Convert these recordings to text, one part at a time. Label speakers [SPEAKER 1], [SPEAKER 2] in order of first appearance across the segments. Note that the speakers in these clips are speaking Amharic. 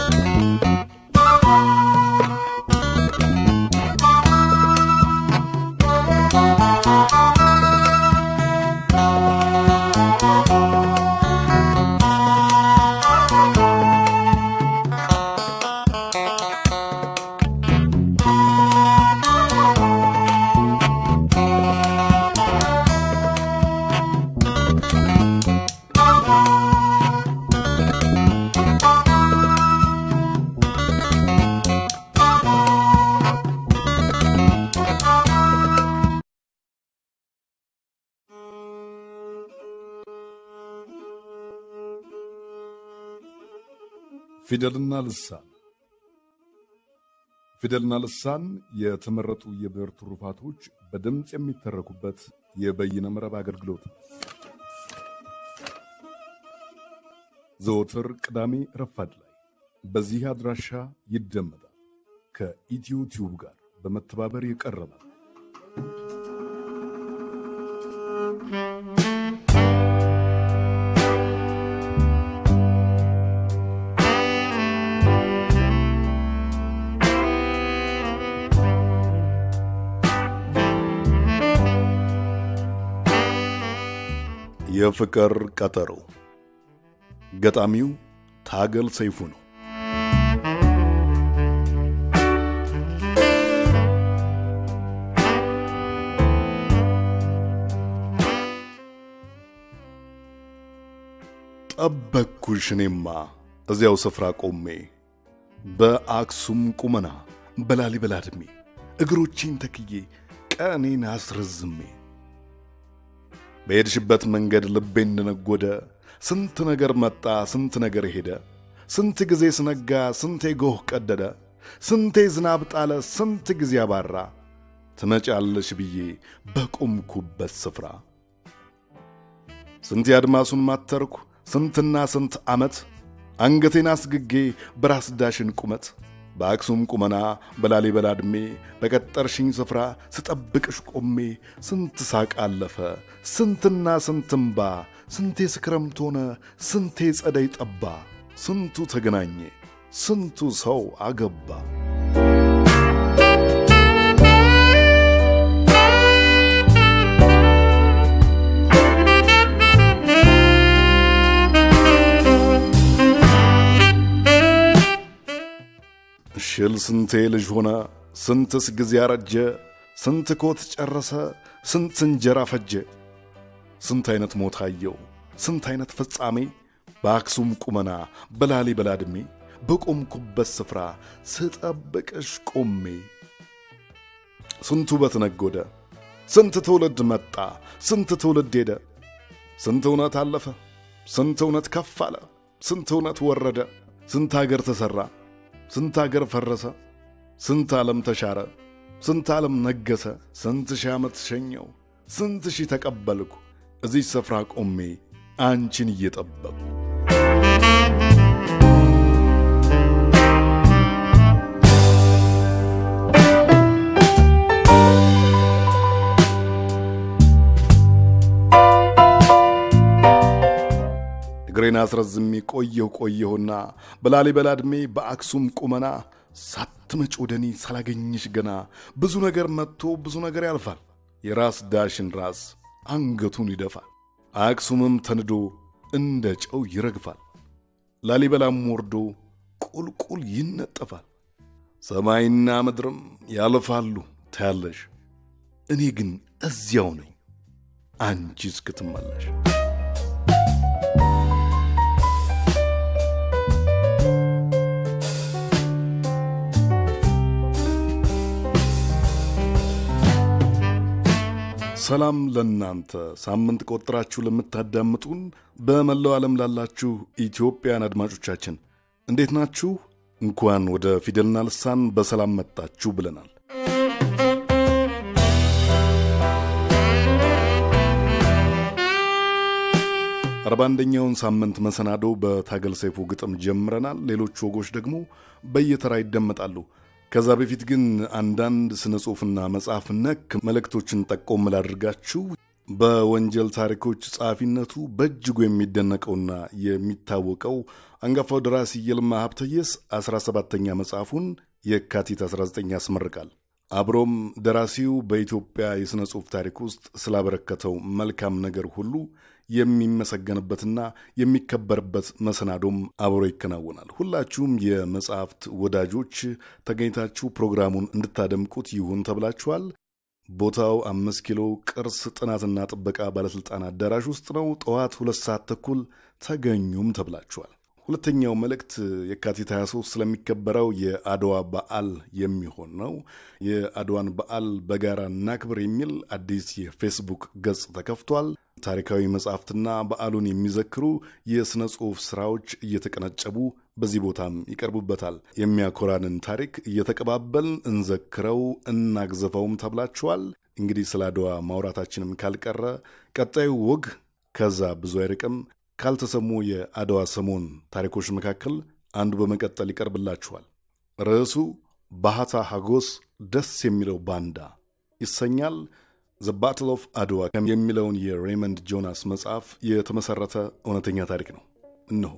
[SPEAKER 1] ፊደልና ልሳን ፊደልና ልሳን የተመረጡ የብዕር ትሩፋቶች በድምፅ የሚተረኩበት የበይነ መረብ አገልግሎት ነው። ዘወትር ቅዳሜ ረፋድ ላይ በዚህ አድራሻ ይደመጣል። ከኢትዮ ቲዩብ ጋር በመተባበር የቀረበ የፍቅር ቀጠሮ ገጣሚው ታገል ሰይፉ ነው። ጠበቅኩሽ እኔማ እዚያው ስፍራ ቆሜ በአክሱም ቁመና በላሊበላ ዕድሜ እግሮቼን ተክዬ ቀኔን አስረዝሜ በሄድሽበት መንገድ ልቤ እንደነጎደ ስንት ነገር መጣ ስንት ነገር ሄደ ስንት ጊዜ ስነጋ ስንቴ ጎህ ቀደደ ስንቴ ዝናብ ጣለ ስንት ጊዜ አባራ ትመጫለሽ ብዬ በቆምኩበት ስፍራ ስንት አድማሱን ማተርኩ ስንትና ስንት ዓመት አንገቴን አስግጌ በራስ ዳሽን ቁመት በአክሱም ቁመና በላሊበላ ዕድሜ በቀጠርሽኝ ስፍራ ስጠብቅሽ ቆሜ ስንት ሳቅ አለፈ ስንትና ስንት እምባ ስንቴ ስክረምት ሆነ ስንቴ ጸደይ ጠባ ስንቱ ተገናኘ ስንቱ ሰው አገባ ሽል ስንቴ ልጅ ሆነ ስንትስ ጊዜ አረጀ ስንት ኮት ጨረሰ ስንት እንጀራ ፈጀ ስንት አይነት ሞት አየው ስንት አይነት ፍጻሜ በአክሱም ቁመና በላሊበላ ዕድሜ በቆምኩበት ስፍራ ስጠብቅሽ ቆሜ ስንቱ ውበት ነጎደ ስንት ትውልድ መጣ ስንት ትውልድ ሄደ ስንት እውነት አለፈ ስንት እውነት ከፍ አለ ስንት እውነት ወረደ ስንት አገር ተሠራ ስንት አገር ፈረሰ ስንት ዓለም ተሻረ ስንት ዓለም ነገሰ ስንት ሺህ ዓመት ሸኘው ስንት ሺህ ተቀበልኩ እዚህ ስፍራ ቆሜ አንቺን እየጠበቁ እግሬን አስረዝሜ ቆየሁ ቆየሁና በላሊበላ ዕድሜ በአክሱም ቁመና ሳትመጭ ወደ እኔ ሳላገኝሽ ገና ብዙ ነገር መጥቶ ብዙ ነገር ያልፋል። የራስ ዳሽን ራስ አንገቱን ይደፋል። አክሱምም ተንዶ እንደ ጨው ይረግፋል። ላሊበላም ወርዶ ቁልቁል ይነጠፋል። ሰማይና ምድርም ያልፋሉ ታያለሽ። እኔ ግን እዚያው ነኝ አንቺ እስክትመለሽ። ሰላም ለእናንተ ሳምንት ቆጥራችሁ ለምታዳምጡን በመላው ዓለም ላላችሁ ኢትዮጵያን አድማጮቻችን እንዴት ናችሁ? እንኳን ወደ ፊደልና ልሳን በሰላም መጣችሁ ብለናል። አርባ አንደኛውን ሳምንት መሰናዶ በታገል ሰይፉ ግጥም ጀምረናል። ሌሎች ወጎች ደግሞ በየተራ ይደመጣሉ። ከዛ በፊት ግን አንዳንድ ስነ ጽሑፍና መጽሐፍ ነክ መልእክቶችን ጠቆም ላድርጋችሁ። በወንጀል ታሪኮች ጸሐፊነቱ በእጅጉ የሚደነቀውና የሚታወቀው አንጋፋው ደራሲ ይልማ ሀብተየስ 17ተኛ መጽሐፉን የካቲት 19 ያስመርቃል። አብሮም ደራሲው በኢትዮጵያ የሥነ ጽሑፍ ታሪክ ውስጥ ስላበረከተው መልካም ነገር ሁሉ የሚመሰገንበትና የሚከበርበት መሰናዶም አብሮ ይከናወናል። ሁላችሁም የመጽሐፍት ወዳጆች ተገኝታችሁ ፕሮግራሙን እንድታደምቁት ይሁን ተብላችኋል። ቦታው አምስት ኪሎ ቅርስ ጥናትና ጥበቃ ባለሥልጣን አዳራሽ ውስጥ ነው። ጠዋት ሁለት ሰዓት ተኩል ተገኙም ተብላችኋል። ሁለተኛው መልእክት የካቲት 23 ስለሚከበረው የአድዋ በዓል የሚሆን ነው። የአድዋን በዓል በጋራ እናክብር የሚል አዲስ የፌስቡክ ገጽ ተከፍቷል። ታሪካዊ መጽሐፍትና በዓሉን የሚዘክሩ የሥነ ጽሑፍ ሥራዎች እየተቀነጨቡ በዚህ ቦታም ይቀርቡበታል። የሚያኮራንን ታሪክ እየተቀባበልን እንዘክረው እናግዘፈውም ተብላችኋል። እንግዲህ ስለ አድዋ ማውራታችንም ካልቀረ ቀጣዩ ወግ ከዛ ብዙ አይርቅም። ካልተሰሙ የአድዋ ሰሞን ታሪኮች መካከል አንዱ በመቀጠል ይቀርብላችኋል። ርዕሱ ባህታ ሀጎስ ደስ የሚለው ባንዳ ይሰኛል። ዘ ባትል ኦፍ አድዋ የሚለውን የሬመንድ ጆናስ መጽሐፍ የተመሠረተ እውነተኛ ታሪክ ነው። እነሆ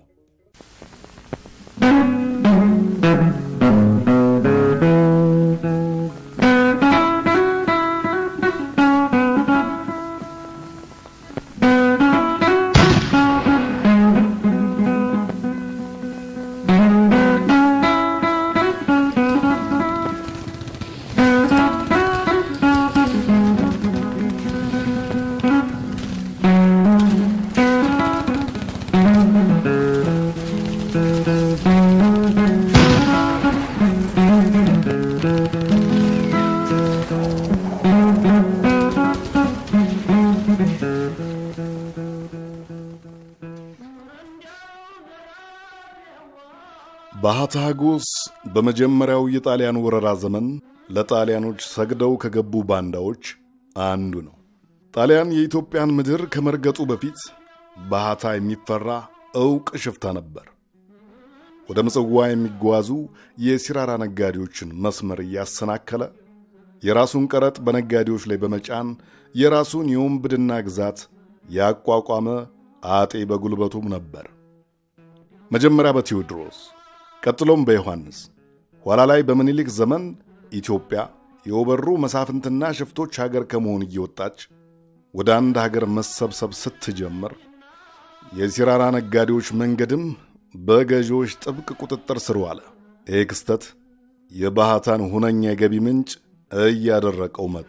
[SPEAKER 1] ባህታ ሀጎስ በመጀመሪያው የጣሊያን ወረራ ዘመን ለጣሊያኖች ሰግደው ከገቡ ባንዳዎች አንዱ ነው። ጣሊያን የኢትዮጵያን ምድር ከመርገጡ በፊት ባህታ የሚፈራ ዕውቅ ሽፍታ ነበር። ወደ ምጽዋ የሚጓዙ የሲራራ ነጋዴዎችን መስመር እያሰናከለ የራሱን ቀረጥ በነጋዴዎች ላይ በመጫን የራሱን የወንብድና ግዛት ያቋቋመ አጤ በጉልበቱም ነበር። መጀመሪያ በቴዎድሮስ ቀጥሎም በዮሐንስ ኋላ ላይ በምኒልክ ዘመን ኢትዮጵያ የወበሩ መሳፍንትና ሽፍቶች ሀገር ከመሆን እየወጣች ወደ አንድ ሀገር መሰብሰብ ስትጀምር የሲራራ ነጋዴዎች መንገድም በገዢዎች ጥብቅ ቁጥጥር ስር ዋለ። ይህ ክስተት የባህታን ሁነኛ የገቢ ምንጭ እያደረቀው መጣ።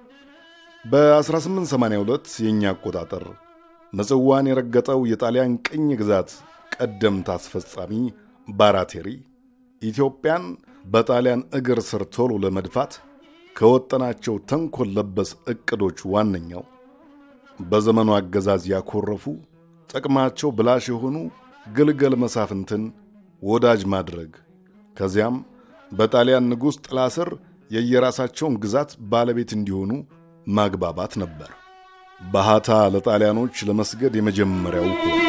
[SPEAKER 1] በ1882 የእኛ አቆጣጠር ምጽዋን የረገጠው የጣሊያን ቅኝ ግዛት ቀደምት አስፈጻሚ ባራቴሪ ኢትዮጵያን በጣሊያን እግር ስር ቶሎ ለመድፋት ከወጠናቸው ተንኮል ለበስ ዕቅዶች ዋነኛው በዘመኑ አገዛዝ ያኮረፉ ጥቅማቸው ብላሽ የሆኑ ግልገል መሳፍንትን ወዳጅ ማድረግ ከዚያም በጣሊያን ንጉሥ ጥላ ስር የየራሳቸውን ግዛት ባለቤት እንዲሆኑ ማግባባት ነበር። ባህታ ለጣሊያኖች ለመስገድ የመጀመሪያው ሆነ።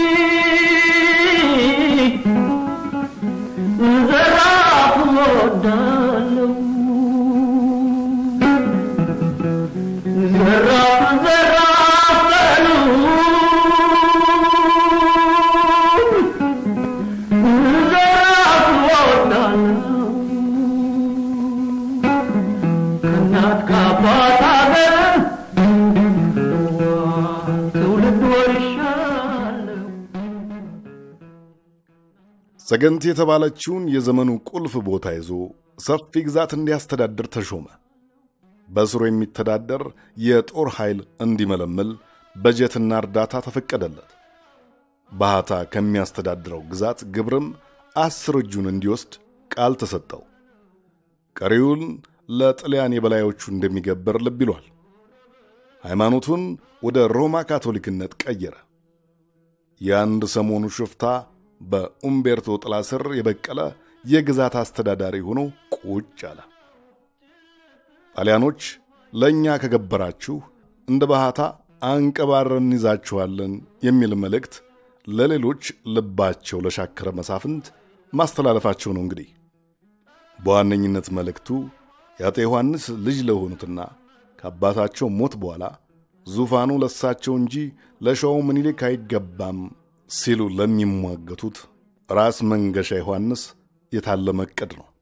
[SPEAKER 1] ሰገንት የተባለችውን የዘመኑ ቁልፍ ቦታ ይዞ ሰፊ ግዛት እንዲያስተዳድር ተሾመ። በስሩ የሚተዳደር የጦር ኃይል እንዲመለምል በጀትና እርዳታ ተፈቀደለት። ባህታ ከሚያስተዳድረው ግዛት ግብርም አስር እጁን እንዲወስድ ቃል ተሰጠው። ቀሪውን ለጥልያን የበላዮቹ እንደሚገብር ልብ ይሏል። ሃይማኖቱን ወደ ሮማ ካቶሊክነት ቀየረ። የአንድ ሰሞኑ ሽፍታ በኡምቤርቶ ጥላ ስር የበቀለ የግዛት አስተዳዳሪ ሆኖ ቁጭ አለ። ጣሊያኖች ለእኛ ከገበራችሁ እንደ ባህታ አንቀባረን እንይዛችኋለን የሚል መልእክት ለሌሎች ልባቸው ለሻከረ መሳፍንት ማስተላለፋቸው ነው። እንግዲህ በዋነኝነት መልእክቱ የአጤ ዮሐንስ ልጅ ለሆኑትና ከአባታቸው ሞት በኋላ ዙፋኑ ለሳቸው እንጂ ለሸዋው ምኒልክ አይገባም ሲሉ ለሚሟገቱት ራስ መንገሻ ዮሐንስ የታለመ ዕቅድ ነው።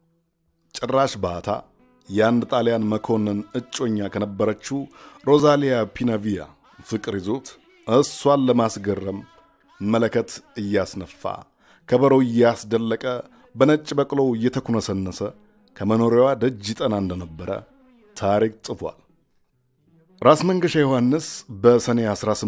[SPEAKER 1] ጭራሽ ባህታ የአንድ ጣሊያን መኮንን እጮኛ ከነበረችው ሮዛሊያ ፒናቪያ ፍቅር ይዞት እሷን ለማስገረም መለከት እያስነፋ ከበሮ እያስደለቀ በነጭ በቅሎ እየተኩነሰነሰ ከመኖሪያዋ ደጅ ይጠና እንደነበረ ታሪክ ጽፏል። ራስ መንገሻ ዮሐንስ በሰኔ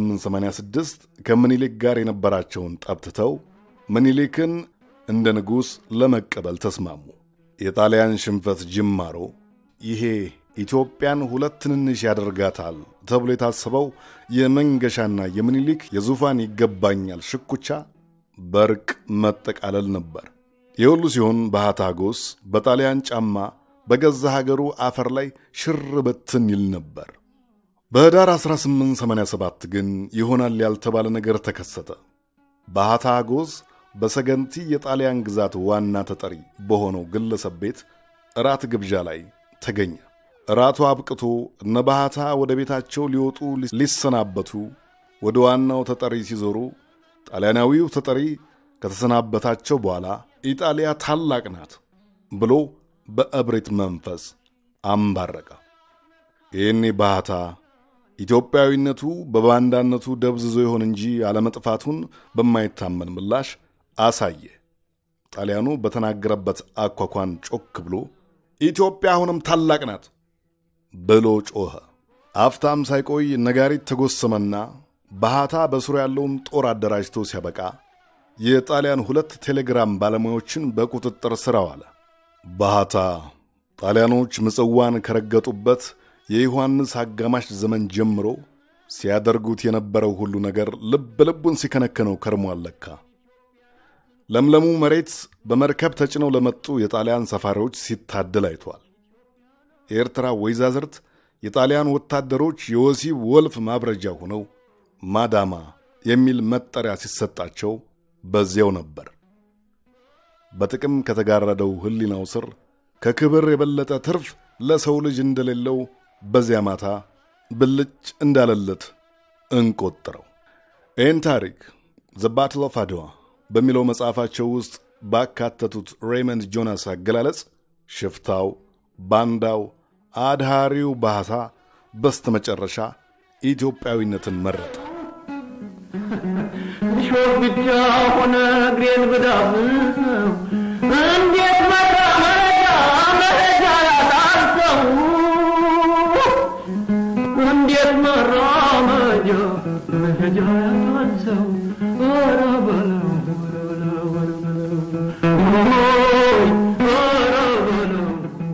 [SPEAKER 1] 1886 ከምኒልክ ጋር የነበራቸውን ጠብትተው ምኒልክን እንደ ንጉሥ ለመቀበል ተስማሙ። የጣሊያን ሽንፈት ጅማሮ ይሄ ኢትዮጵያን ሁለት ትንንሽ ያደርጋታል ተብሎ የታሰበው የመንገሻና የምኒልክ የዙፋን ይገባኛል ሽኩቻ በርቅ መጠቃለል ነበር። የሁሉ ሲሆን ባህታ ጎስ በጣሊያን ጫማ በገዛ ሀገሩ አፈር ላይ ሽር በትን ይል ነበር። በኅዳር 1887 ግን ይሆናል ያልተባለ ነገር ተከሰተ። ባህታ ጎዝ በሰገንቲ የጣሊያን ግዛት ዋና ተጠሪ በሆነው ግለሰብ ቤት እራት ግብዣ ላይ ተገኘ። እራቱ አብቅቶ እነ ባህታ ወደ ቤታቸው ሊወጡ ሊሰናበቱ ወደ ዋናው ተጠሪ ሲዞሩ ጣሊያናዊው ተጠሪ ከተሰናበታቸው በኋላ ኢጣሊያ ታላቅ ናት ብሎ በእብሪት መንፈስ አምባረቀ። ይህኔ ባህታ ኢትዮጵያዊነቱ በባንዳነቱ ደብዝዞ ይሆን እንጂ አለመጥፋቱን በማይታመን ምላሽ አሳየ። ጣሊያኑ በተናገረበት አኳኳን ጮክ ብሎ ኢትዮጵያ አሁንም ታላቅ ናት ብሎ ጮኸ። አፍታም ሳይቆይ ነጋሪት ተጎሰመና ባህታ በስሩ ያለውን ጦር አደራጅቶ ሲያበቃ የጣሊያን ሁለት ቴሌግራም ባለሙያዎችን በቁጥጥር ስር አዋለ። ባህታ ጣሊያኖች ምጽዋን ከረገጡበት የዮሐንስ አጋማሽ ዘመን ጀምሮ ሲያደርጉት የነበረው ሁሉ ነገር ልብ ልቡን ሲከነከነው ከርሟል። ለካ ለምለሙ መሬት በመርከብ ተጭነው ለመጡ የጣሊያን ሰፋሪዎች ሲታደል አይቷል። የኤርትራ ወይዛዝርት የጣሊያን ወታደሮች የወሲብ ወልፍ ማብረጃ ሆነው ማዳማ የሚል መጠሪያ ሲሰጣቸው በዚያው ነበር። በጥቅም ከተጋረደው ሕሊናው ስር ከክብር የበለጠ ትርፍ ለሰው ልጅ እንደሌለው በዚያ ማታ ብልጭ እንዳለለት እንቆጥረው። ይህን ታሪክ ዘ ባትል ኦፍ አድዋ በሚለው መጽሐፋቸው ውስጥ ባካተቱት ሬይመንድ ጆናስ አገላለጽ ሽፍታው፣ ባንዳው፣ አድሃሪው ባህታ በስተመጨረሻ ኢትዮጵያዊነትን መረጠ።
[SPEAKER 2] ሾህ ብቻ ሆነ እግሬን ብዳብሰው እንዴት መራ መረጃ መረጃ ያጣሰው እንዴት መራ መረጃ መረጃ ያጣሰው ኧረ በለው ኧረ በለው ኧረ በለው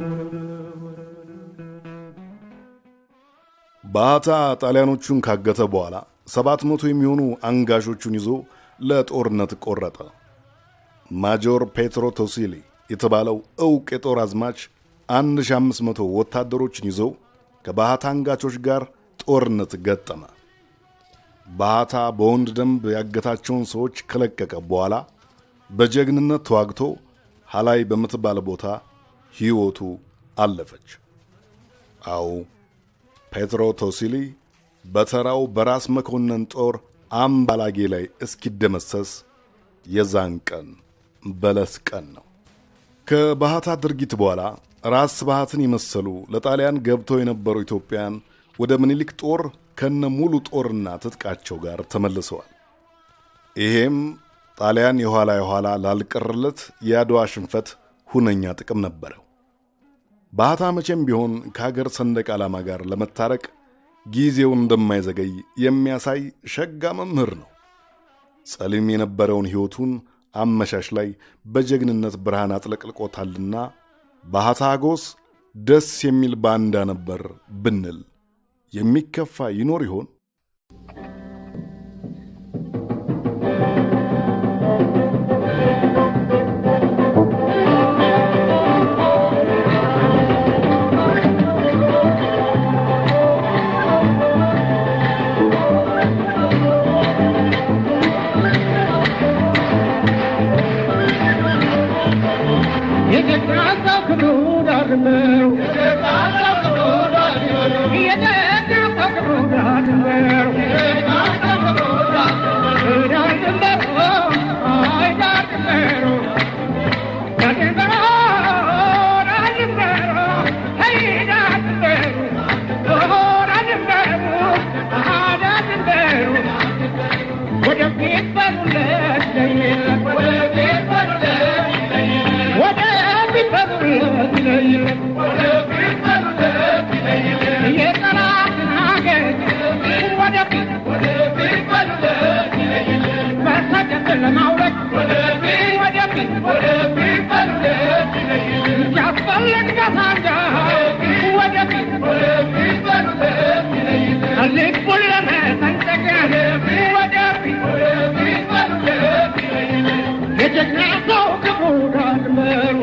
[SPEAKER 1] ባህታ ጣሊያኖቹን ካገተ በኋላ ሰባት መቶ የሚሆኑ አንጋሾቹን ይዞ ለጦርነት ቆረጠ። ማጆር ፔትሮ ቶሲሊ የተባለው ዕውቅ የጦር አዝማች 1500 ወታደሮችን ይዞ ከባህታ አንጋቾች ጋር ጦርነት ገጠመ። ባህታ በወንድ ደንብ ያገታቸውን ሰዎች ከለቀቀ በኋላ በጀግንነት ተዋግቶ ሐላይ በምትባል ቦታ ሕይወቱ አለፈች። አዎ ፔትሮ ቶሲሊ በተራው በራስ መኮንን ጦር አምባላጌ ላይ እስኪደመሰስ የዛን ቀን በለስ ቀን ነው። ከባህታ ድርጊት በኋላ ራስ ባህትን የመሰሉ ለጣሊያን ገብተው የነበሩ ኢትዮጵያን ወደ ምኒልክ ጦር ከነ ሙሉ ጦርና ትጥቃቸው ጋር ተመልሰዋል። ይሄም ጣሊያን የኋላ የኋላ ላልቀረለት የአድዋ ሽንፈት ሁነኛ ጥቅም ነበረው። ባህታ መቼም ቢሆን ከሀገር ሰንደቅ ዓላማ ጋር ለመታረቅ ጊዜው እንደማይዘገይ የሚያሳይ ሸጋ መምህር ነው። ጸሊም የነበረውን ሕይወቱን አመሻሽ ላይ በጀግንነት ብርሃን አጥለቅልቆታልና ባህታ ጎስ ደስ የሚል ባንዳ ነበር ብንል የሚከፋ ይኖር ይሆን?
[SPEAKER 2] የተቃጣው ክብሩ ዳር ነው። የተቃጣው ክብሩ ዳር ሲያስፈልግ በሳንጃ ወደፊት ልቡን ለመሰንጠቅ ወደፊት የጀግና ሰው ክፉ ዳር ድንበሩ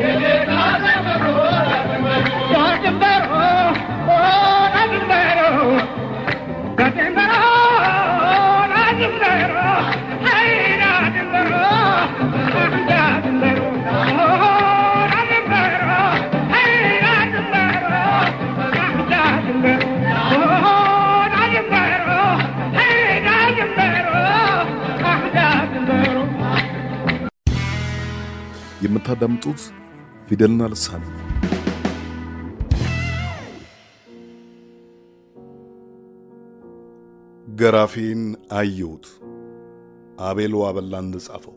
[SPEAKER 2] ዳር ድንበሩ ዳር ድንበሩ ዳር ድንበሩ ዳር ድንበሩ አይ ዳር ድንበሩ ዳር ድንበሩ ዳር ድንበሩ አይ ዳር ድንበሩ ዳር ድንበሩ ዳር ድንበሩ አይ ዳር ድንበሩ ዳር ድንበሩ
[SPEAKER 1] የምታዳምጡት ፊደልና ልሳን ነው። ገራፌን አየሁት። አቤል ዋበላ እንደጻፈው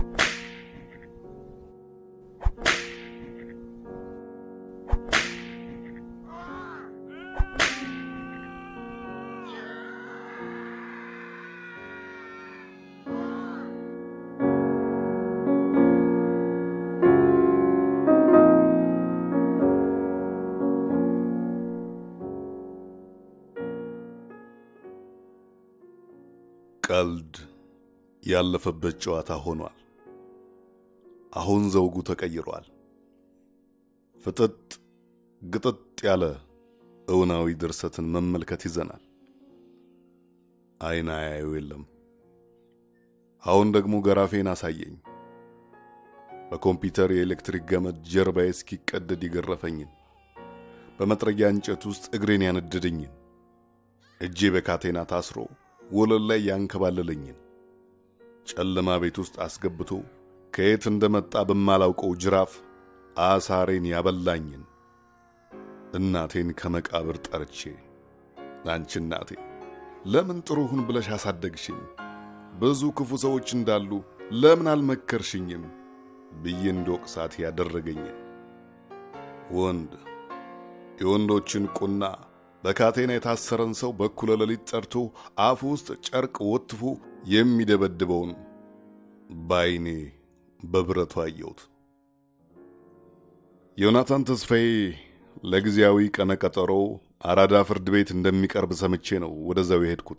[SPEAKER 1] ቀልድ ያለፈበት ጨዋታ ሆኗል። አሁን ዘውጉ ተቀይሯል። ፍጥጥ ግጥጥ ያለ እውናዊ ድርሰትን መመልከት ይዘናል። አይን አያዩ የለም። አሁን ደግሞ ገራፌን አሳየኝ። በኮምፒውተር የኤሌክትሪክ ገመድ ጀርባዬ እስኪቀደድ የገረፈኝን፣ በመጥረጊያ እንጨት ውስጥ እግሬን ያነደደኝን፣ እጄ በካቴና ታስሮ ወለል ላይ ያንከባለለኝን፣ ጨለማ ቤት ውስጥ አስገብቶ ከየት እንደመጣ በማላውቀው ጅራፍ አሳሬን ያበላኝን እናቴን ከመቃብር ጠርቼ አንቺ እናቴ ለምን ጥሩ ሁን ብለሽ አሳደግሽኝ? ብዙ ክፉ ሰዎች እንዳሉ ለምን አልመከርሽኝም? ብዬ እንድወቅሳት ያደረገኝን ወንድ የወንዶችን ቁና በካቴና የታሰረን ሰው በኩለ ሌሊት ጠርቶ አፉ ውስጥ ጨርቅ ወትፎ የሚደበድበውን ባይኔ በብረቱ አየሁት። ዮናታን ተስፋዬ ለጊዜያዊ ቀነቀጠሮ አራዳ ፍርድ ቤት እንደሚቀርብ ሰምቼ ነው ወደዛው የሄድኩት።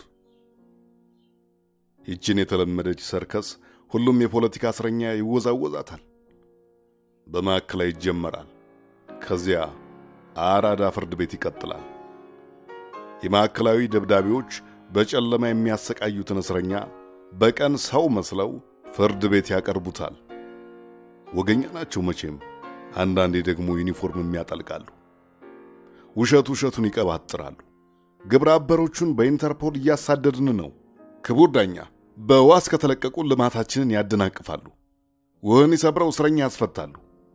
[SPEAKER 1] ይችን የተለመደች ሰርከስ ሁሉም የፖለቲካ እስረኛ ይወዛወዛታል። በማዕከላዊ ይጀመራል። ከዚያ አራዳ ፍርድ ቤት ይቀጥላል። የማዕከላዊ ደብዳቤዎች በጨለማ የሚያሰቃዩትን እስረኛ በቀን ሰው መስለው ፍርድ ቤት ያቀርቡታል። ወገኛ ናቸው መቼም። አንዳንዴ ደግሞ ዩኒፎርም የሚያጠልቃሉ። ውሸት ውሸቱን ይቀባጥራሉ። ግብረ አበሮቹን በኢንተርፖል እያሳደድን ነው። ክቡር ዳኛ በዋስ ከተለቀቁ ልማታችንን ያደናቅፋሉ። ወህኒ ሰብረው እስረኛ ያስፈታሉ።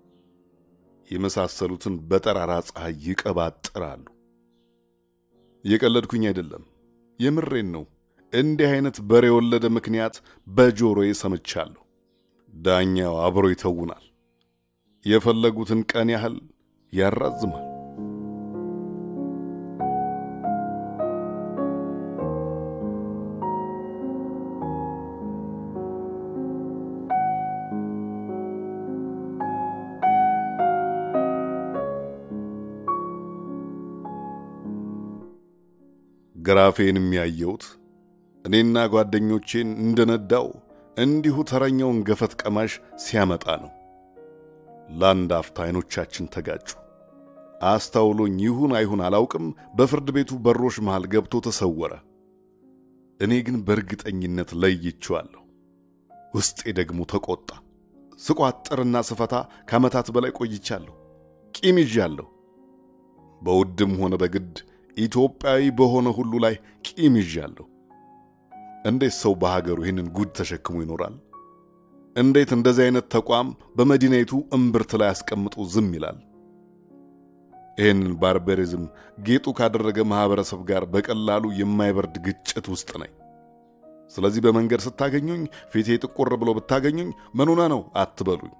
[SPEAKER 1] የመሳሰሉትን በጠራራ ፀሐይ ይቀባጥራሉ። የቀለድኩኝ አይደለም፣ የምሬን ነው። እንዲህ አይነት በሬ የወለደ ምክንያት በጆሮዬ ሰምቻለሁ። ዳኛው አብሮ ይተውናል። የፈለጉትን ቀን ያህል ያራዝማል። ግራፌን የሚያየውት እኔና ጓደኞቼን እንደነዳው እንዲሁ ተረኛውን ገፈት ቀማሽ ሲያመጣ ነው። ለአንድ አፍታ አይኖቻችን ተጋጩ። አስታውሎኝ ይሁን አይሁን አላውቅም፣ በፍርድ ቤቱ በሮች መሃል ገብቶ ተሰወረ። እኔ ግን በእርግጠኝነት ለይቼዋለሁ። ውስጤ ደግሞ ተቆጣ። ስቋጥርና ስፈታ ከዓመታት በላይ ቆይቻለሁ። ቂም ይዣለሁ። በውድም ሆነ በግድ ኢትዮጵያዊ በሆነ ሁሉ ላይ ቂም ይዣለሁ። እንዴት ሰው በሀገሩ ይህንን ጉድ ተሸክሞ ይኖራል? እንዴት እንደዚህ አይነት ተቋም በመዲናይቱ እምብርት ላይ አስቀምጦ ዝም ይላል? ይህንን ባርበሪዝም ጌጡ ካደረገ ማህበረሰብ ጋር በቀላሉ የማይበርድ ግጭት ውስጥ ነኝ። ስለዚህ በመንገድ ስታገኙኝ ፊቴ ጥቁር ብሎ ብታገኙኝ ምኑነ ነው አትበሉኝ።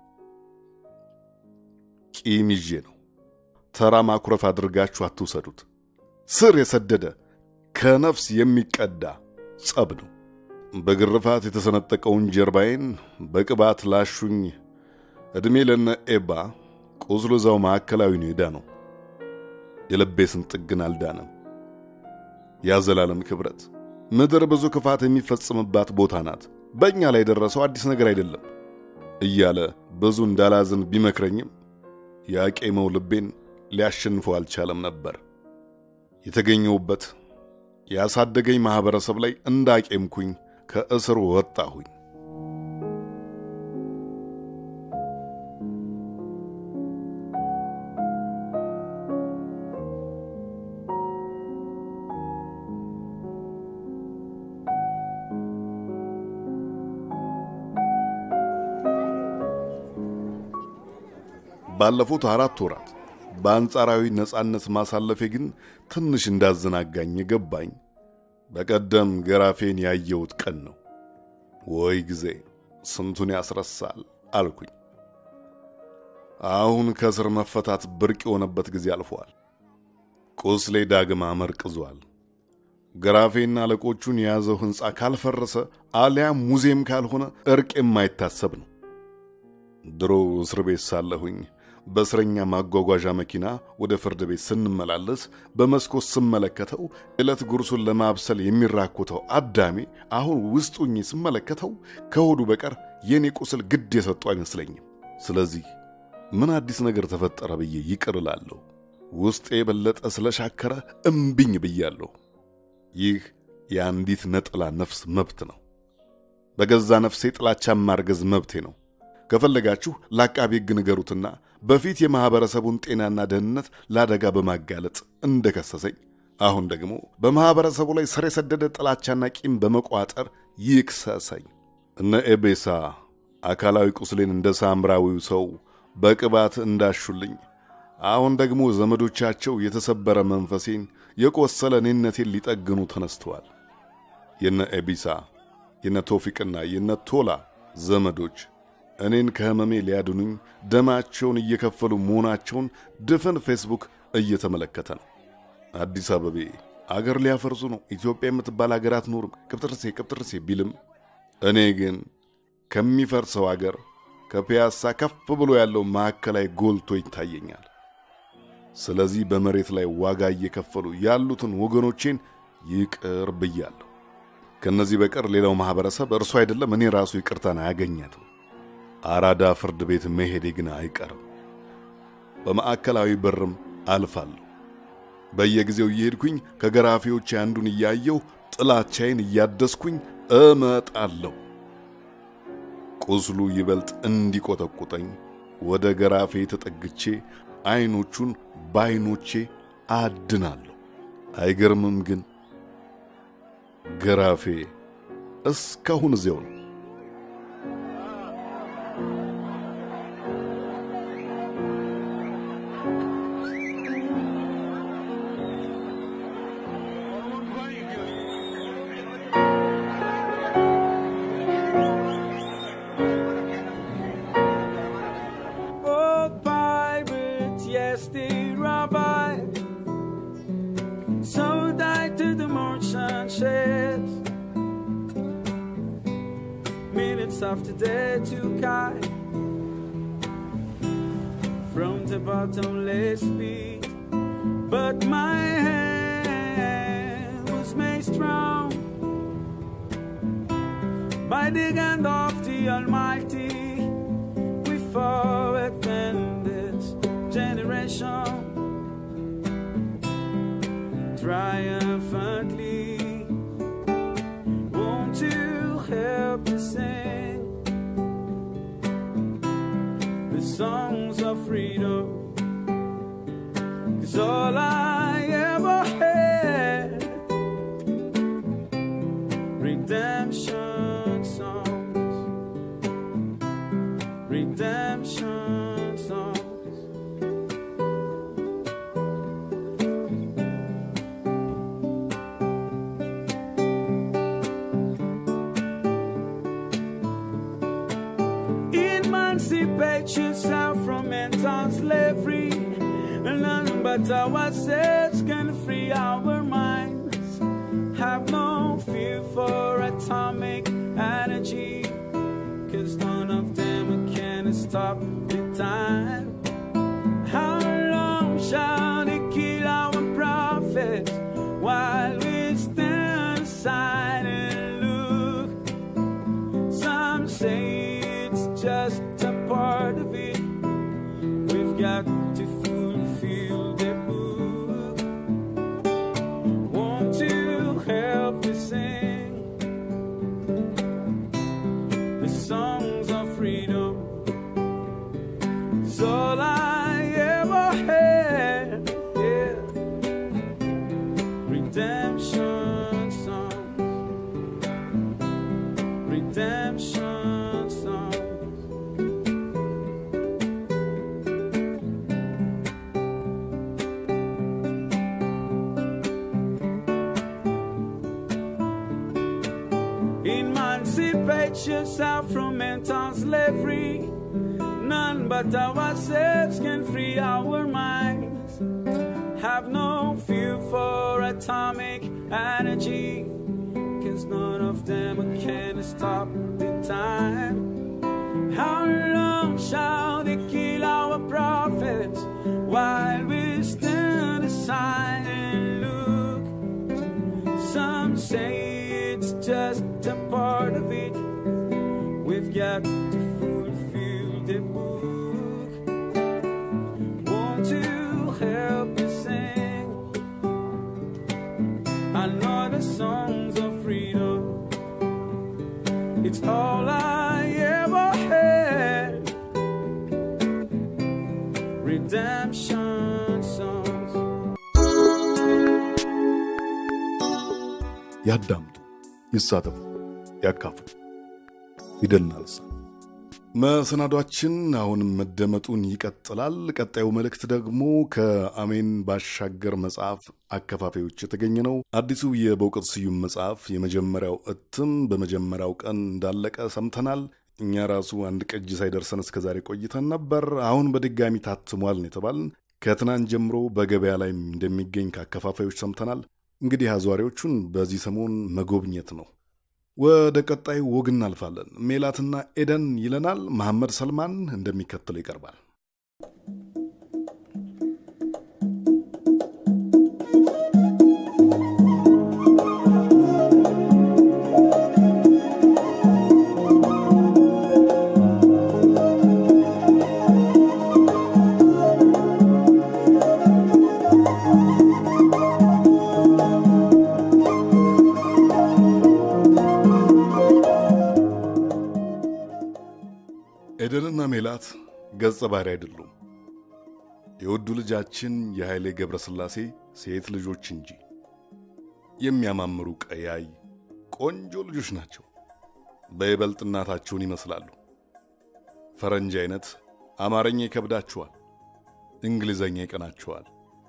[SPEAKER 1] ቂም ይዤ ነው። ተራ ማኩረፍ አድርጋችሁ አትውሰዱት። ስር የሰደደ ከነፍስ የሚቀዳ ጸብ ነው። በግርፋት የተሰነጠቀውን ጀርባዬን በቅባት ላሹኝ ዕድሜ ለነ ኤባ ቁስሉ እዛው ማዕከላዊ ነው ሄዳ ነው። የልቤስን ጥግን አልዳነም። ያዘላለም ክብረት ምድር ብዙ ክፋት የሚፈጽምባት ቦታ ናት። በእኛ ላይ የደረሰው አዲስ ነገር አይደለም እያለ ብዙ እንዳላዝን ቢመክረኝም ያቄመው ልቤን ሊያሸንፈው አልቻለም ነበር። የተገኘውበት ያሳደገኝ ማኅበረሰብ ላይ እንዳቄምኩኝ ከእስሩ ወጣሁኝ። ባለፉት አራት ወራት በአንጻራዊ ነፃነት ማሳለፌ ግን ትንሽ እንዳዘናጋኝ የገባኝ በቀደም ገራፌን ያየሁት ቀን ነው። ወይ ጊዜ ስንቱን ያስረሳል አልኩኝ። አሁን ከእስር መፈታት ብርቅ የሆነበት ጊዜ አልፏል። ቁስሌ ዳግም አመርቅዟል። ገራፌና አለቆቹን የያዘው ሕንፃ ካልፈረሰ አሊያም ሙዚየም ካልሆነ እርቅ የማይታሰብ ነው። ድሮ እስር ቤት ሳለሁኝ በእስረኛ ማጓጓዣ መኪና ወደ ፍርድ ቤት ስንመላለስ በመስኮት ስመለከተው ዕለት ጉርሱን ለማብሰል የሚራኮተው አዳሜ አሁን ውስጡኝ ስመለከተው ከሆዱ በቀር የኔ ቁስል ግድ የሰጡ አይመስለኝም። ስለዚህ ምን አዲስ ነገር ተፈጠረ ብዬ ይቅር እላለሁ። ውስጤ የበለጠ ስለሻከረ እምቢኝ ብያለሁ። ይህ የአንዲት ነጠላ ነፍስ መብት ነው። በገዛ ነፍሴ ጥላቻ ማርገዝ መብቴ ነው። ከፈለጋችሁ ለአቃቤ ሕግ ንገሩትና በፊት የማኅበረሰቡን ጤናና ደህንነት ለአደጋ በማጋለጥ እንደከሰሰኝ አሁን ደግሞ በማኅበረሰቡ ላይ ስር የሰደደ ጥላቻና ቂም በመቋጠር ይክሰሰኝ። እነ ኤቤሳ አካላዊ ቁስሌን እንደ ሳምራዊው ሰው በቅባት እንዳሹልኝ አሁን ደግሞ ዘመዶቻቸው የተሰበረ መንፈሴን የቆሰለ እኔነቴን ሊጠግኑ ተነስተዋል። የነ ኤቢሳ የነ ቶፊቅና የነ ቶላ ዘመዶች እኔን ከህመሜ ሊያድኑኝ ደማቸውን እየከፈሉ መሆናቸውን ድፍን ፌስቡክ እየተመለከተ ነው። አዲስ አበቤ አገር ሊያፈርሱ ነው፣ ኢትዮጵያ የምትባል አገር አትኖርም፣ ቅብጥርሴ ቅብጥርሴ ቢልም እኔ ግን ከሚፈርሰው አገር ከፒያሳ ከፍ ብሎ ያለው ማዕከላዊ ጎልቶ ይታየኛል። ስለዚህ በመሬት ላይ ዋጋ እየከፈሉ ያሉትን ወገኖቼን ይቅር ብያለሁ። ከነዚህ በቀር ሌላው ማኅበረሰብ እርሱ አይደለም እኔ ራሱ ይቅርታን አያገኛትም። አራዳ ፍርድ ቤት መሄዴ ግን አይቀርም። በማዕከላዊ በርም አልፋለሁ። በየጊዜው እየሄድኩኝ ከገራፊዎች አንዱን እያየሁ ጥላቻዬን እያደስኩኝ እመጣለሁ። ቁስሉ ይበልጥ እንዲቆጠቁጠኝ ወደ ገራፌ ተጠግቼ አይኖቹን በአይኖቼ አድናለሁ። አይገርምም ግን ገራፌ እስካሁን እዚያው ነው።
[SPEAKER 3] Oh, pirates, yes, they rabbi. So died to the merchant ships. Minutes after they took I from the bottomless pit. But my hand was made strong by the hand of the Almighty we forward in this generation triumphantly. Won't you help me sing the songs of freedom? Cause all I ever had redemption songs redemption songs. Emancipate yourself from mental slavery. And none but ourselves can free our minds. Have no fear for atomic energy. Cause none of them can stand stop the time? How long shall they kill our prophets while we stand aside and look? Some say it's just a part of it. We've got to fulfill the book. Won't you help me sing the songs of freedom? It's all I ever had. Yeah. Redemption songs. Redemption songs. Emancipation out from mental slavery. None but ourselves can free our minds. Have no fear for atomic energy. Cause none of them can stop the time. How long shall they kill our prophets while we stand aside and look? Some say it's just a part of it. We've got to fulfill the book. Won't you help me sing another songs of freedom? It's all I ever had. Redemption songs.
[SPEAKER 1] ያዳምጡ፣ ይሳተፉ፣ ያካፍሉ። ፊደልና ልሳን መሰናዷችን አሁንም መደመጡን ይቀጥላል። ቀጣዩ መልእክት ደግሞ ከአሜን ባሻገር መጽሐፍ አከፋፋዮች የተገኘ ነው። አዲሱ የበውቀት ስዩም መጽሐፍ የመጀመሪያው እትም በመጀመሪያው ቀን እንዳለቀ ሰምተናል። እኛ ራሱ አንድ ቅጅ ሳይደርሰን እስከዛሬ ቆይተን ነበር። አሁን በድጋሚ ታትሟል ነው የተባልን። ከትናንት ጀምሮ በገበያ ላይ እንደሚገኝ ከአከፋፋዮች ሰምተናል። እንግዲህ አዟሪዎቹን በዚህ ሰሞን መጎብኘት ነው። ወደ ቀጣዩ ወግ እናልፋለን። ሜላትና ኤደን ይለናል መሐመድ ሰልማን እንደሚከተለው ይቀርባል። ኤደንና ሜላት ገጸ ባህሪ አይደሉም። የውዱ ልጃችን የኃይሌ ገብረ ሥላሴ ሴት ልጆች እንጂ የሚያማምሩ ቀያይ ቆንጆ ልጆች ናቸው። በይበልጥ እናታቸውን ይመስላሉ። ፈረንጅ አይነት አማርኛ ይከብዳቸዋል፣ እንግሊዘኛ ይቀናቸዋል።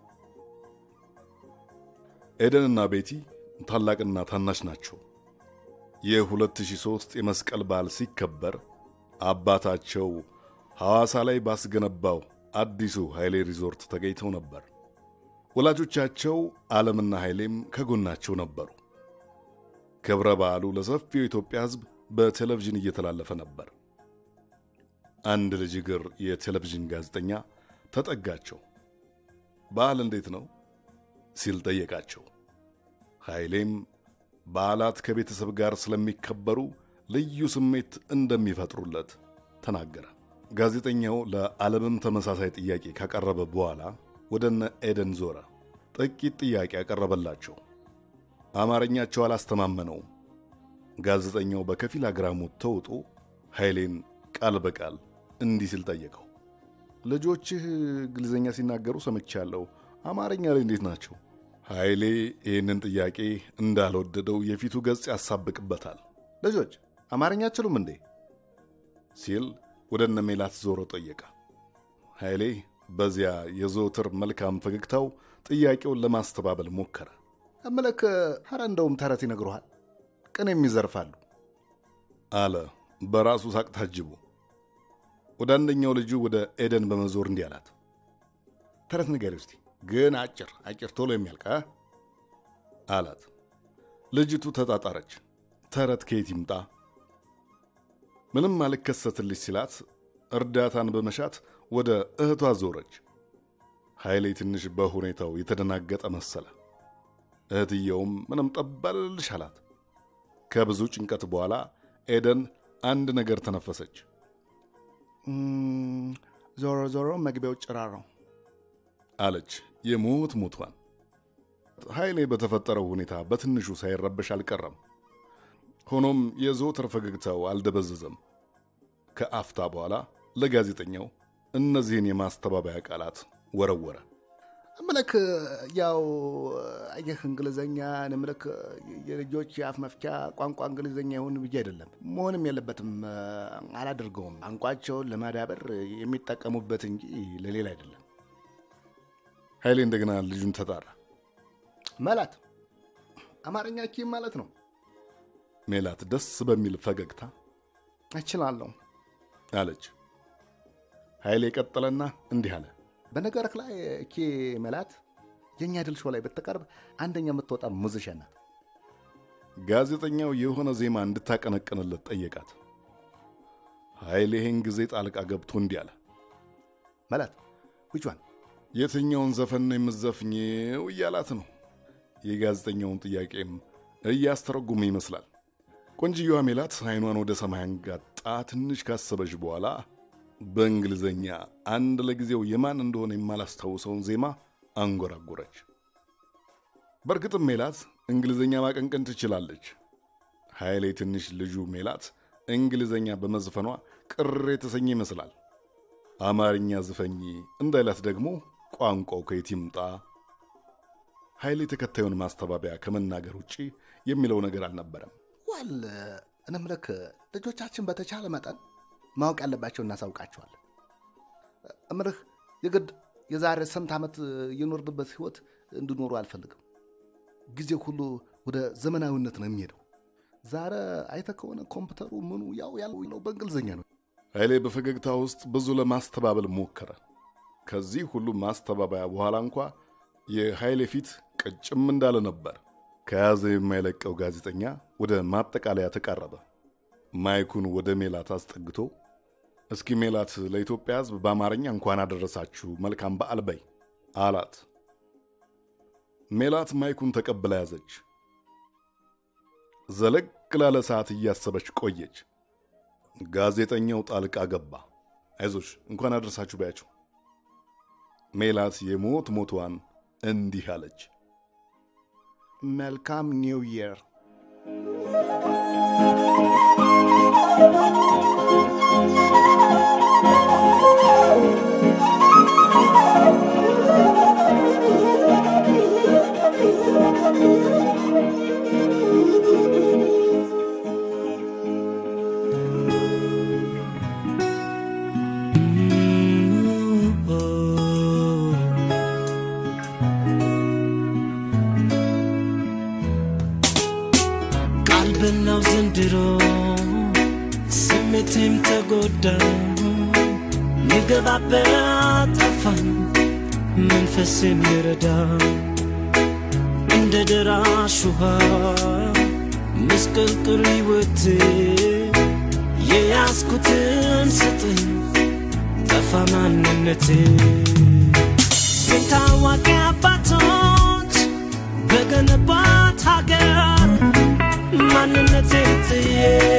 [SPEAKER 1] ኤደንና ቤቲ ታላቅና ታናሽ ናቸው። የ2003 የመስቀል በዓል ሲከበር አባታቸው ሐዋሳ ላይ ባስገነባው አዲሱ ኃይሌ ሪዞርት ተገኝተው ነበር። ወላጆቻቸው ዓለምና ኃይሌም ከጎናቸው ነበሩ። ክብረ በዓሉ ለሰፊው የኢትዮጵያ ሕዝብ በቴሌቪዥን እየተላለፈ ነበር። አንድ ልጅ እግር የቴሌቪዥን ጋዜጠኛ ተጠጋቸው። በዓል እንዴት ነው ሲል ጠየቃቸው። ኃይሌም በዓላት ከቤተሰብ ጋር ስለሚከበሩ ልዩ ስሜት እንደሚፈጥሩለት ተናገረ። ጋዜጠኛው ለዓለምም ተመሳሳይ ጥያቄ ካቀረበ በኋላ ወደ እነ ኤደን ዞረ። ጥቂት ጥያቄ ያቀረበላቸው፣ አማርኛቸው አላስተማመነውም። ጋዜጠኛው በከፊል አግራሞት ተውጦ ኃይሌን ቃል በቃል እንዲህ ሲል ጠየቀው። ልጆችህ እንግሊዝኛ ሲናገሩ ሰምቻለሁ፣ አማርኛ ላይ እንዴት ናቸው? ኃይሌ ይህንን ጥያቄ እንዳልወደደው የፊቱ ገጽ ያሳብቅበታል። ልጆች አማርኛ አችሉም እንዴ ሲል ወደ እነ ሜላት ዞሮ ጠየቀ። ኃይሌ በዚያ የዘወትር መልካም ፈገግታው ጥያቄውን ለማስተባበል ሞከረ። እምልክ ኧረ እንደውም ተረት ይነግሩሃል፣ ቅኔም ይዘርፋሉ አለ በራሱ ሳቅ ታጅቦ። ወደ አንደኛው ልጁ ወደ ኤደን በመዞር እንዲህ አላት፣ ተረት ንገሪ ውስቲ ግን አጭር አጭር ቶሎ የሚያልቅ አ? አላት። ልጅቱ ተጣጣረች። ተረት ከየት ይምጣ? ምንም አልከሰትልሽ ሲላት እርዳታን በመሻት ወደ እህቷ ዞረች። ኃይሌ ትንሽ በሁኔታው የተደናገጠ መሰለ። እህትየውም ምንም ጠባልልሽ አላት። ከብዙ ጭንቀት በኋላ ኤደን አንድ ነገር ተነፈሰች።
[SPEAKER 4] ዞሮ ዞሮ መግቢያው ጭራር ነው
[SPEAKER 1] አለች የሞት ሞቷን። ኃይሌ በተፈጠረው ሁኔታ በትንሹ ሳይረበሽ አልቀረም። ሆኖም የዘወትር ፈገግታው አልደበዘዘም። ከአፍታ በኋላ ለጋዜጠኛው እነዚህን የማስተባበያ ቃላት ወረወረ።
[SPEAKER 4] ምልክ ያው አየህ እንግሊዘኛ ንምልክ የልጆች የአፍ መፍቻ ቋንቋ እንግሊዘኛ ይሁን ብዬ አይደለም፣ መሆንም የለበትም አላደርገውም። ቋንቋቸውን ለማዳበር የሚጠቀሙበት እንጂ ለሌላ አይደለም።
[SPEAKER 1] ኃይሌ እንደገና ልጁን ተጣራ።
[SPEAKER 4] መላት አማርኛ ኪም ማለት ነው።
[SPEAKER 1] ሜላት ደስ በሚል ፈገግታ
[SPEAKER 4] እችላለሁ
[SPEAKER 1] አለች። ኃይሌ ቀጠለና እንዲህ አለ።
[SPEAKER 4] በነገርህ ላይ እኬ መላት የእኛ ድል ሾው ላይ ብትቀርብ አንደኛ የምትወጣ ሙዚሽያን ናት።
[SPEAKER 1] ጋዜጠኛው የሆነ ዜማ እንድታቀነቅንለት ጠየቃት። ኃይሌ ይህን ጊዜ ጣልቃ ገብቶ እንዲህ አለ።
[SPEAKER 4] መላት ውጇን
[SPEAKER 1] የትኛውን ዘፈን ነው የምዘፍኘው እያላት ነው። የጋዜጠኛውን ጥያቄም እያስተረጉመ ይመስላል። ቆንጅየዋ ሜላት አይኗን ወደ ሰማይ አንጋጣ ትንሽ ካሰበች በኋላ በእንግሊዘኛ አንድ ለጊዜው የማን እንደሆነ የማላስታውሰውን ዜማ አንጎራጎረች። በእርግጥም ሜላት እንግሊዘኛ ማቀንቀን ትችላለች። ኃይሌ ትንሽ ልጁ ሜላት እንግሊዘኛ በመዝፈኗ ቅር የተሰኘ ይመስላል። አማርኛ ዝፈኝ እንዳይላት ደግሞ ቋንቋው ከየት ይምጣ? ኃይሌ ተከታዩን ማስተባበያ ከመናገር ውጪ የሚለው ነገር አልነበረም።
[SPEAKER 4] ዋል እነምልክ ልጆቻችን በተቻለ መጠን ማወቅ ያለባቸው እናሳውቃቸዋለን። እምልህ የግድ የዛሬ ስንት ዓመት የኖርንበት ህይወት እንዲኖሩ አልፈልግም። ጊዜ ሁሉ ወደ ዘመናዊነት ነው የሚሄደው። ዛሬ አይተህ ከሆነ ኮምፒውተሩ ምኑ ያው ያለው በእንግሊዝኛ ነው።
[SPEAKER 1] ኃይሌ በፈገግታ ውስጥ ብዙ ለማስተባበል ሞከረ። ከዚህ ሁሉ ማስተባበያ በኋላ እንኳ የኃይሌ ፊት ቅጭም እንዳለ ነበር። ከያዘ የማይለቀው ጋዜጠኛ ወደ ማጠቃለያ ተቃረበ። ማይኩን ወደ ሜላት አስጠግቶ እስኪ ሜላት ለኢትዮጵያ ሕዝብ በአማርኛ እንኳን አደረሳችሁ መልካም በዓል በይ አላት። ሜላት ማይኩን ተቀብላ ያዘች። ዘለግ ላለ ሰዓት እያሰበች ቆየች። ጋዜጠኛው ጣልቃ ገባ። አይዞሽ እንኳን አደረሳችሁ በያቸው። ሜላት የሞት ሞቷን እንዲህ አለች።
[SPEAKER 4] መልካም ኒው ይር።
[SPEAKER 5] ቀልብናው ዘንድሮ ስሜቴም ተጎዳ የገባበት ጠፋኝ መንፈስ የሚረዳ እንደ ደራሽ ውሃ ምስቅልቅል ሕይወቴ የያዝኩትን ስጥኝ ጠፋ ማንነቴ ስንት አዋቂ አባቶች በገነባት ሀገር ማንነቴን ጥዬ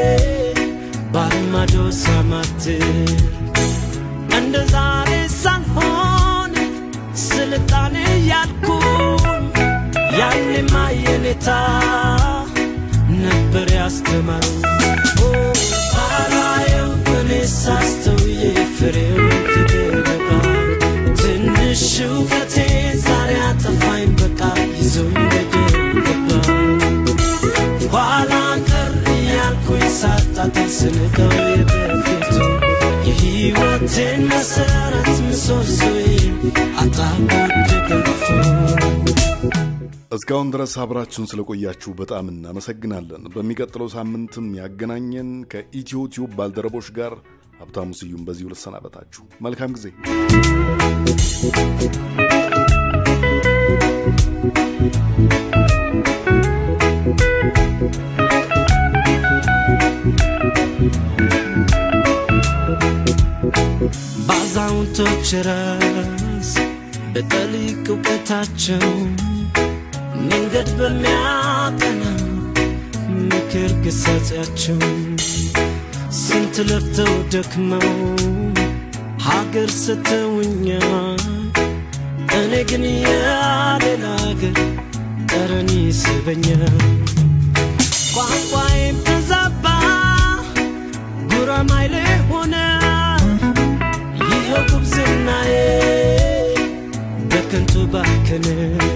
[SPEAKER 5] ባልማዶ ሳማትር እንደ ዛሬ ሳልሆን ስልጣኔ ያልኩኝ ያኔማ የኔታ ነበር ያስተማሩ ባላየው እኔ ሳስተውዬ ፍሬው ትደረጋ ትንሽ እውቀቴ ዛሬ አጠፋኝ በቃ ይዞኝ ገደል ገባ ኋላ ቀር እያልኩኝ ሳጣጥል ስንቀው የበፊቱ የሕይወቴን መሰረት ምሰሶዬ አጣሁት ደገፉ
[SPEAKER 1] እስካሁን ድረስ አብራችሁን ስለቆያችሁ በጣም እናመሰግናለን። በሚቀጥለው ሳምንትም ያገናኘን ከኢትዮ ቲዩብ ባልደረቦች ጋር ሀብታሙ ስዩም በዚሁ ልሰናበታችሁ። መልካም ጊዜ።
[SPEAKER 5] Thank ስንቶች ራስ በጠሊቅ እውቀታቸው መንገድ በሚያቀና ምክር ግሳጼያቸው ስንት ለፍተው ደክመው ሀገር ስተውኛል እኔ ግን የሌላ ሀገር ጠረን ይስበኛል ቋንቋዬም ተዛባ ጉራማይሌ ሆነ ይኸው ጉብዝናዬ በከንቱ ባከነ